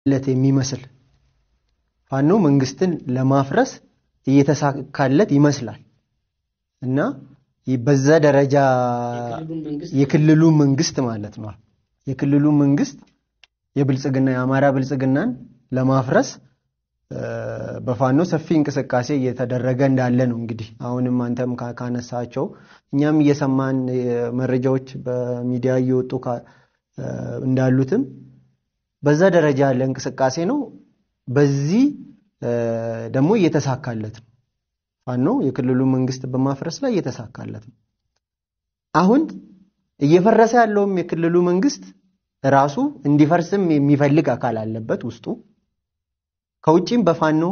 ለት የሚመስል ፋኖ መንግስትን ለማፍረስ እየተሳካለት ይመስላል እና በዛ ደረጃ የክልሉ መንግስት ማለት ነው የክልሉ መንግስት የብልጽግና የአማራ ብልጽግናን ለማፍረስ በፋኖ ሰፊ እንቅስቃሴ እየተደረገ እንዳለ ነው። እንግዲህ አሁንም አንተም ካነሳቸው እኛም እየሰማን መረጃዎች በሚዲያ እየወጡ እንዳሉትም በዛ ደረጃ ያለ እንቅስቃሴ ነው። በዚህ ደግሞ እየተሳካለት ነው። ፋኖ የክልሉ መንግስት በማፍረስ ላይ እየተሳካለት ነው። አሁን እየፈረሰ ያለውም የክልሉ መንግስት ራሱ እንዲፈርስም የሚፈልግ አካል አለበት ውስጡ ከውጭም በፋኖ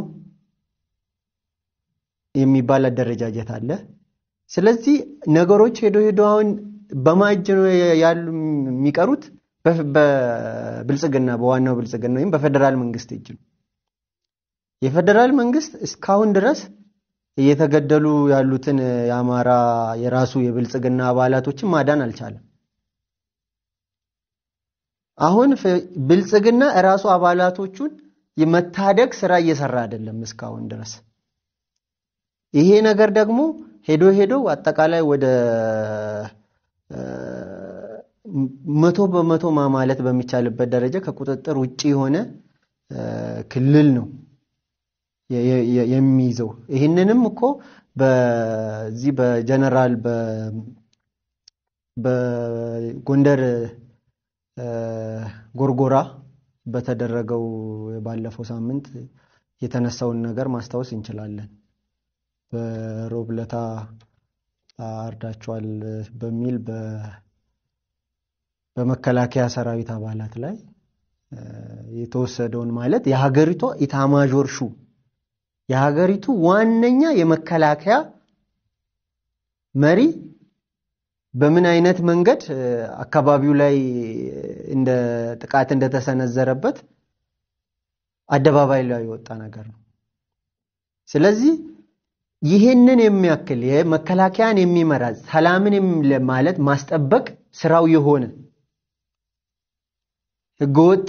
የሚባል አደረጃጀት አለ። ስለዚህ ነገሮች ሄዶ ሄዶ አሁን በማጅ ነው ያሉ የሚቀሩት በብልጽግና በዋናው ብልጽግና ወይም በፌዴራል መንግስት እጅ ነው። የፌዴራል መንግስት እስካሁን ድረስ እየተገደሉ ያሉትን የአማራ የራሱ የብልጽግና አባላቶችን ማዳን አልቻለም። አሁን ብልጽግና እራሱ አባላቶቹን የመታደግ ስራ እየሰራ አይደለም እስካሁን ድረስ። ይሄ ነገር ደግሞ ሄዶ ሄዶ አጠቃላይ ወደ መቶ በመቶ ማለት በሚቻልበት ደረጃ ከቁጥጥር ውጭ የሆነ ክልል ነው የሚይዘው። ይህንንም እኮ በዚህ በጀነራል በጎንደር ጎርጎራ በተደረገው ባለፈው ሳምንት የተነሳውን ነገር ማስታወስ እንችላለን። በሮብለታ አርዳቸዋል በሚል በመከላከያ ሰራዊት አባላት ላይ የተወሰደውን ማለት የሀገሪቷ ኢታማዦር ሹም የሀገሪቱ ዋነኛ የመከላከያ መሪ በምን አይነት መንገድ አካባቢው ላይ እንደ ጥቃት እንደተሰነዘረበት አደባባይ ላይ የወጣ ነገር ነው። ስለዚህ ይህንን የሚያክል የመከላከያን የሚመራ ሰላምን ማለት ማስጠበቅ ስራው የሆነ ህገወጥ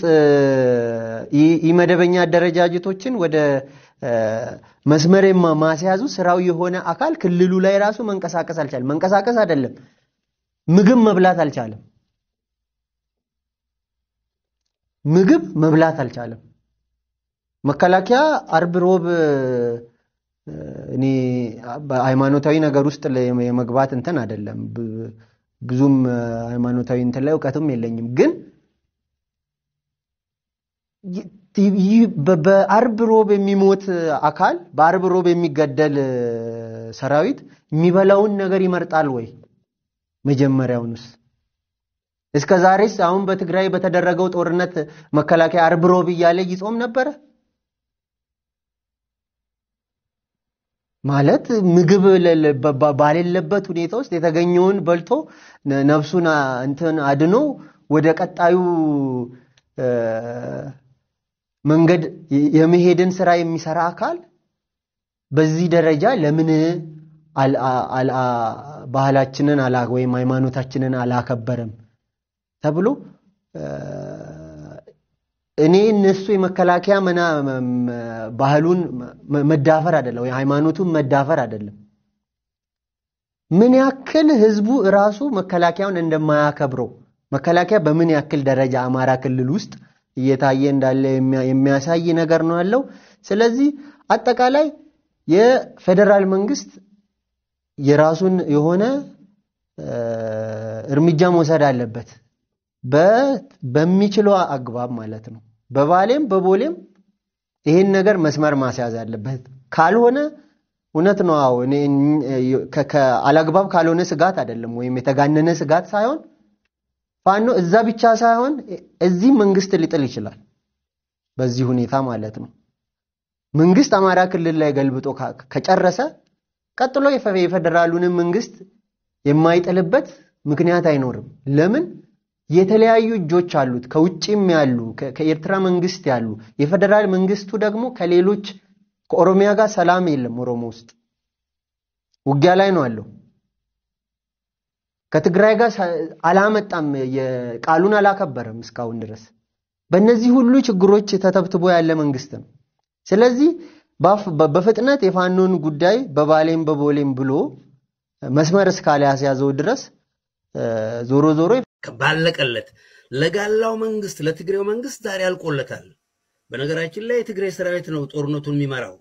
ኢመደበኛ አደረጃጀቶችን ወደ መስመር ማስያዙ ስራው የሆነ አካል ክልሉ ላይ ራሱ መንቀሳቀስ አልቻለም። መንቀሳቀስ አይደለም ምግብ መብላት አልቻለም። ምግብ መብላት አልቻለም። መከላከያ አርብ ሮብ እኔ በሃይማኖታዊ ነገር ውስጥ የመግባት እንትን አይደለም። ብዙም ሃይማኖታዊ እንትን ላይ እውቀትም የለኝም። ግን በአርብ ሮብ የሚሞት አካል በአርብ ሮብ የሚገደል ሰራዊት የሚበላውን ነገር ይመርጣል ወይ? መጀመሪያውንስ እስከ ዛሬስ አሁን በትግራይ በተደረገው ጦርነት መከላከያ አርብ ሮብ እያለ ይጾም ነበረ? ማለት ምግብ ባሌለበት ሁኔታ ውስጥ የተገኘውን በልቶ ነፍሱን እንትን አድኖ ወደ ቀጣዩ መንገድ የመሄድን ስራ የሚሰራ አካል በዚህ ደረጃ ለምን ባህላችንን ወይም ሃይማኖታችንን አላከበረም ተብሎ እኔ እነሱ የመከላከያ ባህሉን መዳፈር አይደለም ወይ ሃይማኖቱን መዳፈር አይደለም። ምን ያክል ህዝቡ እራሱ መከላከያውን እንደማያከብረው መከላከያ በምን ያክል ደረጃ አማራ ክልል ውስጥ እየታየ እንዳለ የሚያሳይ ነገር ነው ያለው። ስለዚህ አጠቃላይ የፌዴራል መንግስት የራሱን የሆነ እርምጃ መውሰድ አለበት፣ በሚችለው አግባብ ማለት ነው። በባሌም በቦሌም ይህን ነገር መስመር ማስያዝ አለበት። ካልሆነ እውነት ነው። አዎ አላግባብ ካልሆነ ስጋት አይደለም፣ ወይም የተጋነነ ስጋት ሳይሆን ፋኖ እዛ ብቻ ሳይሆን እዚህ መንግስት ሊጥል ይችላል። በዚህ ሁኔታ ማለት ነው። መንግስት አማራ ክልል ላይ ገልብጦ ከጨረሰ ቀጥሎ የፌዴራሉንም መንግስት የማይጥልበት ምክንያት አይኖርም። ለምን? የተለያዩ እጆች አሉት። ከውጭም ያሉ ከኤርትራ መንግስት ያሉ፣ የፌዴራል መንግስቱ ደግሞ ከሌሎች ከኦሮሚያ ጋር ሰላም የለም። ኦሮሞ ውስጥ ውጊያ ላይ ነው አለው። ከትግራይ ጋር አላመጣም፣ ቃሉን አላከበረም እስካሁን ድረስ። በእነዚህ ሁሉ ችግሮች ተተብትቦ ያለ መንግስት ነው። ስለዚህ በፍጥነት የፋኖን ጉዳይ በባሌም በቦሌም ብሎ መስመር እስካልያስያዘው ድረስ ዞሮ ዞሮ ባለቀለት ለጋላው መንግስት ለትግሬው መንግስት ዛሬ አልቆለታል። በነገራችን ላይ የትግራይ ሰራዊት ነው ጦርነቱን የሚመራው።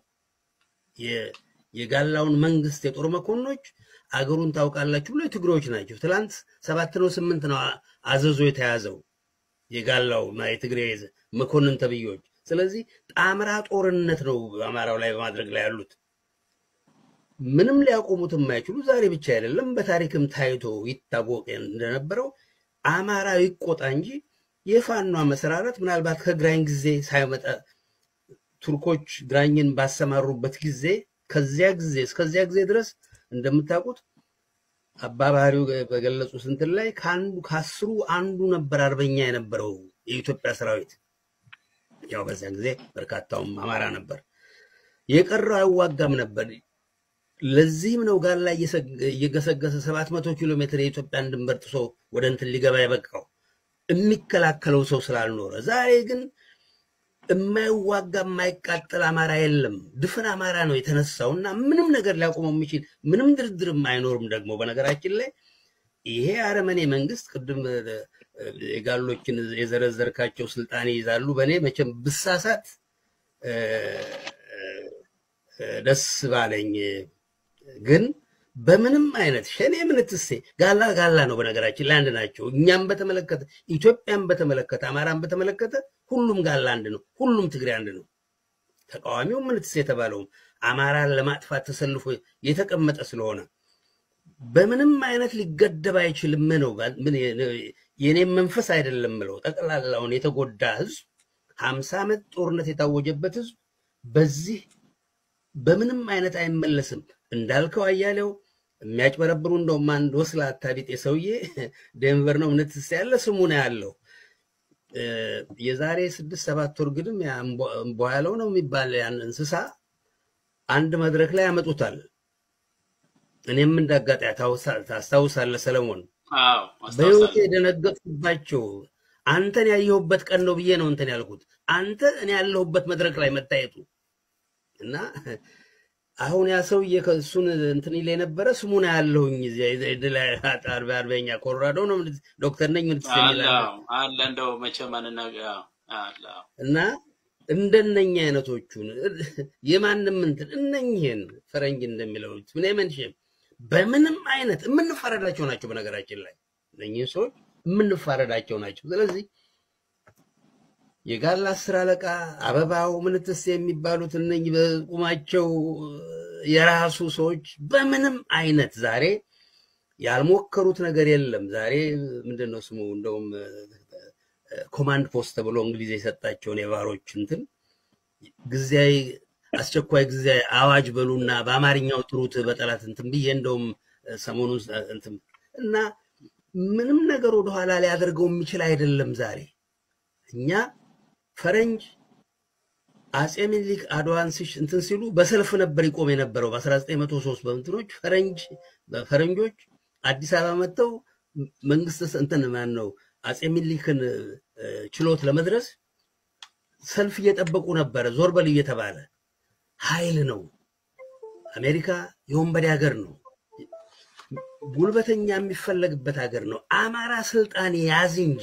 የጋላውን መንግስት የጦር መኮንኖች አገሩን ታውቃላችሁ ብሎ የትግሬዎች ናቸው። ትላንት ሰባት ነው ስምንት ነው አዘዞ የተያዘው የጋላውና የትግሬ መኮንን ተብዮች። ስለዚህ ጣምራ ጦርነት ነው አማራው ላይ በማድረግ ላይ ያሉት። ምንም ሊያቆሙት የማይችሉ ዛሬ ብቻ አይደለም፣ በታሪክም ታይቶ ይታወቅ እንደነበረው አማራ ይቆጣ እንጂ የፋኗ መሰራረት ምናልባት ከግራኝ ጊዜ ሳይመጣ ቱርኮች ግራኝን ባሰማሩበት ጊዜ ከዚያ ጊዜ እስከዚያ ጊዜ ድረስ እንደምታውቁት አባባሪው በገለጹት እንትን ላይ ከአንዱ ከአስሩ አንዱ ነበር አርበኛ የነበረው የኢትዮጵያ ሰራዊት። ያው በዚያን ጊዜ በርካታውም አማራ ነበር። የቀረው አይዋጋም ነበር። ለዚህም ነው ጋር ላይ እየገሰገሰ ሰባት መቶ ኪሎ ሜትር የኢትዮጵያን ድንበር ጥሶ ወደ እንትን ሊገባ የበቃው የሚከላከለው ሰው ስላልኖረ። ዛሬ ግን የማይዋጋ የማይቃጠል አማራ የለም። ድፍን አማራ ነው የተነሳው እና ምንም ነገር ሊያቆመው የሚችል ምንም ድርድርም አይኖርም። ደግሞ በነገራችን ላይ ይሄ አረመኔ መንግስት ቅድም የጋሎችን የዘረዘርካቸው ስልጣን ይይዛሉ። በእኔ መቼም ብሳሳት ደስ ባለኝ ግን በምንም አይነት ሸኔ ምንትሴ ጋላ ጋላ ነው። በነገራችን ላይ አንድ ናቸው። እኛም በተመለከተ ኢትዮጵያን በተመለከተ አማራን በተመለከተ ሁሉም ጋላ አንድ ነው። ሁሉም ትግሬ አንድ ነው። ተቃዋሚው ምንትሴ የተባለውም አማራን ለማጥፋት ተሰልፎ የተቀመጠ ስለሆነ በምንም አይነት ሊገደብ አይችልም ነው። የኔም መንፈስ አይደለም ምለው ጠቅላላውን የተጎዳ ህዝብ ሀምሳ ዓመት ጦርነት የታወጀበት ህዝብ በዚህ በምንም አይነት አይመለስም። እንዳልከው አያሌው የሚያጭበረብሩ እንደውም አንድ ወስላታ ቢጤ ሰውዬ ዴንቨር ነው ምንትስ ያለ ስሙ ነው ያለው። የዛሬ ስድስት ሰባት ወር ግድም እምቧ ያለው ነው የሚባል ያን እንስሳ አንድ መድረክ ላይ ያመጡታል። እኔም እንዳጋጣ ታስታውሳለህ ሰለሞን፣ በህይወቴ የደነገጥኩባቸው አንተን ያየሁበት ቀን ነው ብዬ ነው እንትን ያልኩት። አንተ እኔ ያለሁበት መድረክ ላይ መታየቱ እና አሁን ያ ሰውዬ እሱን እንትን ይል የነበረ ስሙን ያለሁኝ አርበኛ ኮሎራዶ ነው ዶክተር ነኝ ምን አለ እንደው መቼም እና እንደነኛ አይነቶቹን የማንም እንትን እነኝህን ፈረንጅ እንደሚለው ምን መንሽም በምንም አይነት የምንፋረዳቸው ናቸው። በነገራችን ላይ እነኝህን ሰዎች የምንፋረዳቸው ናቸው። ስለዚህ የጋላ አስር አለቃ አበባው ምንትስ የሚባሉት እነኝህ በቁማቸው የራሱ ሰዎች በምንም አይነት ዛሬ ያልሞከሩት ነገር የለም። ዛሬ ምንድን ነው ስሙ እንደውም ኮማንድ ፖስት ተብሎ እንግሊዝ የሰጣቸውን የባሮች እንትን ጊዜያዊ አስቸኳይ ጊዜያዊ አዋጅ በሉና በአማርኛው ጥሩት በጠላት እንትን ብዬ እንደውም ሰሞኑን እንትን እና ምንም ነገር ወደኋላ ሊያደርገው የሚችል አይደለም። ዛሬ እኛ ፈረንጅ አጼ ሚኒሊክ አድዋን እንትን ሲሉ በሰልፍ ነበር ይቆም የነበረው በ1903 በእንትኖች ፈረንጅ ፈረንጆች አዲስ አበባ መጥተው መንግስት እንትን ማን ነው አጼ ሚኒሊክን ችሎት ለመድረስ ሰልፍ እየጠበቁ ነበረ። ዞር በል እየተባለ ኃይል ነው። አሜሪካ የወንበዴ ሀገር ነው። ጉልበተኛ የሚፈለግበት ሀገር ነው። አማራ ስልጣን ያዝ እንጂ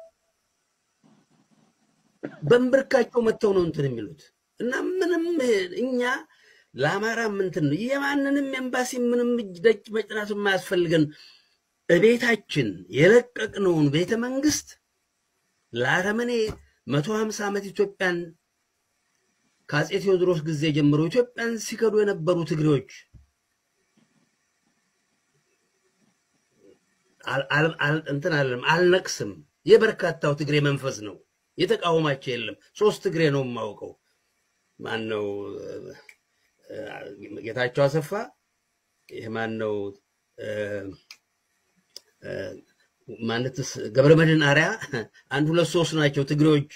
በንብርካቸው መጥተው ነው እንትን የሚሉት እና ምንም እኛ ለአማራ ምንትን ነው የማንንም ኤምባሲ ምንም እጅ ደጅ መጭናቱ የማያስፈልገን እቤታችን የለቀቅነውን ቤተ መንግስት ለአረመኔ መቶ ሀምሳ ዓመት ኢትዮጵያን ከአጼ ቴዎድሮስ ጊዜ ጀምሮ ኢትዮጵያን ሲከዱ የነበሩ ትግሬዎች እንትን አለም አልነቅስም። የበርካታው ትግሬ መንፈስ ነው። የተቃወማቸው የለም። ሶስት ትግሬ ነው የማውቀው። ማን ነው? ጌታቸው አሰፋ፣ ይህ ማን ነው? ማለትስ ገብረመድህን አርያ፣ አንድ ሁለት ሶስት ናቸው ትግሬዎች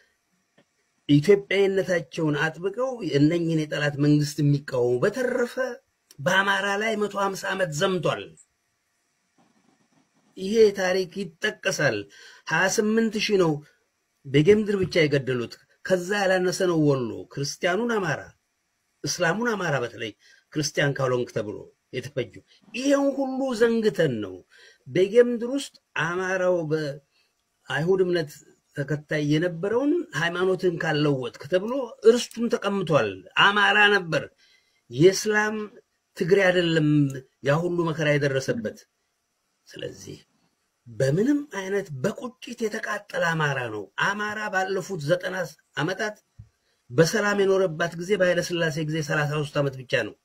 ኢትዮጵያዊነታቸውን አጥብቀው እነኝህን የጠላት መንግስት የሚቃወሙ። በተረፈ በአማራ ላይ መቶ ሀምሳ ዓመት ዘምቷል። ይሄ ታሪክ ይጠቀሳል። ሀያ ስምንት ሺህ ነው በጌምድር ብቻ የገደሉት ከዛ ያላነሰ ነው። ወሎ ክርስቲያኑን አማራ፣ እስላሙን አማራ፣ በተለይ ክርስቲያን ካልሆንክ ተብሎ የተፈጁ ይሄን ሁሉ ዘንግተን ነው በጌምድር ውስጥ አማራው በአይሁድ እምነት ተከታይ የነበረውን ሃይማኖትን ካለወጥክ ተብሎ እርስቱም ተቀምጧል። አማራ ነበር። የእስላም ትግሬ አይደለም ያ ሁሉ መከራ የደረሰበት። ስለዚህ በምንም አይነት በቁጭት የተቃጠለ አማራ ነው። አማራ ባለፉት ዘጠና ዓመታት በሰላም የኖረባት ጊዜ በኃይለ ሥላሴ ጊዜ ሰላሳ ሶስት ዓመት ብቻ ነው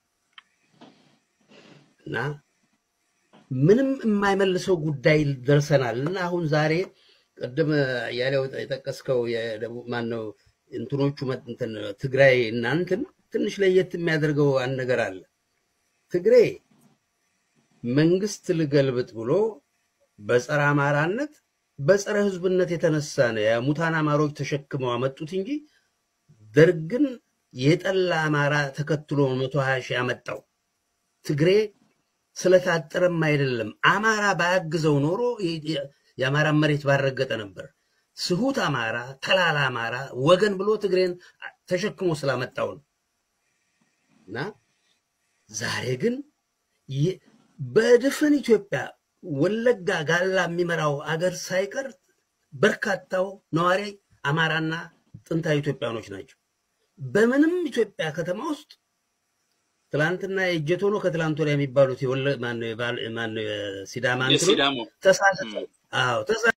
እና ምንም የማይመልሰው ጉዳይ ደርሰናል እና አሁን ዛሬ ቅድም ያለው የጠቀስከው የደቡብ ማነው እንትኖቹ እንትን ትግራይ እና እንትን ትንሽ ለየት የሚያደርገው አንድ ነገር አለ። ትግሬ መንግስት ልገልብጥ ብሎ በጸረ አማራነት በጸረ ህዝብነት የተነሳ ነው የሙታን አማሮች ተሸክመው አመጡት እንጂ ደርግን የጠላ አማራ ተከትሎ መቶ ሀያ ሺህ ያመጣው ትግሬ ስለታጠረም አይደለም። አማራ ባያግዘው ኖሮ የአማራን መሬት ባረገጠ ነበር። ስሁት አማራ፣ ተላላ አማራ ወገን ብሎ ትግሬን ተሸክሞ ስላመጣው ነው እና ዛሬ ግን በድፍን ኢትዮጵያ ወለጋ ጋላ የሚመራው አገር ሳይቀር በርካታው ነዋሪ አማራና ጥንታዊ ኢትዮጵያኖች ናቸው። በምንም ኢትዮጵያ ከተማ ውስጥ ትላንትና የእጀቶ ነው ከትላንት ወዲያ የሚባሉት የወለ ማነው ሲዳማ እንትኖች የሲዳሞ ተሳስተው አዎ